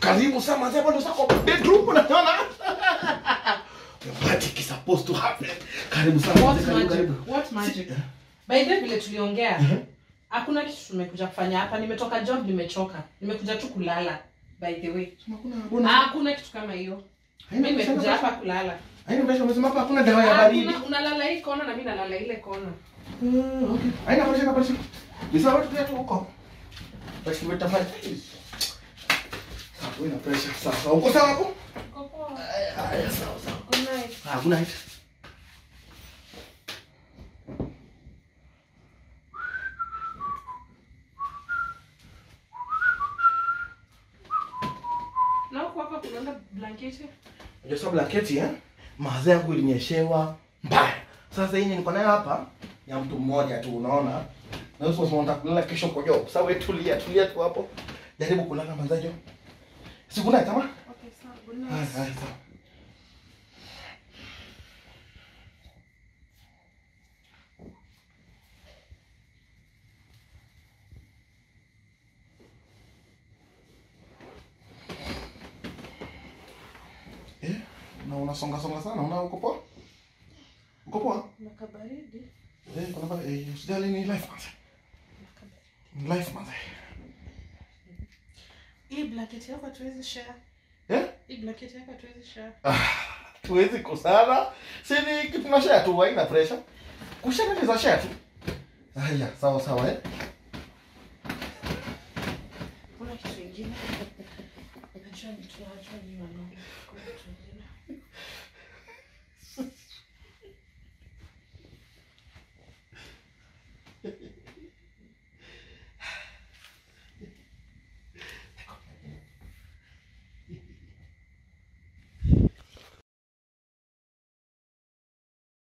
karibu sana manze bado sako bedroom unaona magic is supposed to happen karibu sana What manze, karibu magic? karibu What magic? By the way, vile tuliongea hakuna kitu tumekuja kufanya hapa nimetoka job nimechoka nimekuja tu kulala by the way hakuna Ah, hakuna hakuna kitu kama hiyo haina mi pressure, nimekuja pressure. hapa kulala haina pressure umesema hapa hakuna dawa ya Ah, baridi kuna- unalala hii kona na mi nalala ile kona Mm, okay. Haina pressure, haina pressure. Ni sawa tu pia tu huko. Basi tumetafanya. Sawa, wewe na pressure. Sawa, sawa. Uko sawa hapo? Uko poa? Haya, haya, sawa, sawa. Good night. Ah, good night. Na huko hapa kunaenda blanketi Unajua sababu blanketi eh? Mawazo yangu ilinyeshewa mbaya. Sasa hii niko nayo hapa ya mtu mmoja tu unaona. Na wewe sasa unataka kulala kesho kwa job. Sasa wewe tulia, tulia tu hapo. Jaribu kulala manzajo. Siku night ama? okay sawa good Haya, night haya, sawa. Eh, na unasonga songa sana, una uko poa? Uko poa? na kabaridi Eh, kuna ba eh, usijali ni life manze. Ni life manze. hii blanketi yako hatuwezi share Eh? hii blanketi yako hatuwezi share Tuwezi kusana. Si ni kitu na share tu, haina pressure. Kushare ni za share tu. Haya, sawa sawa eh. kuna kitu ingine najua ni tunajua ni wanaume kuna kitu ingine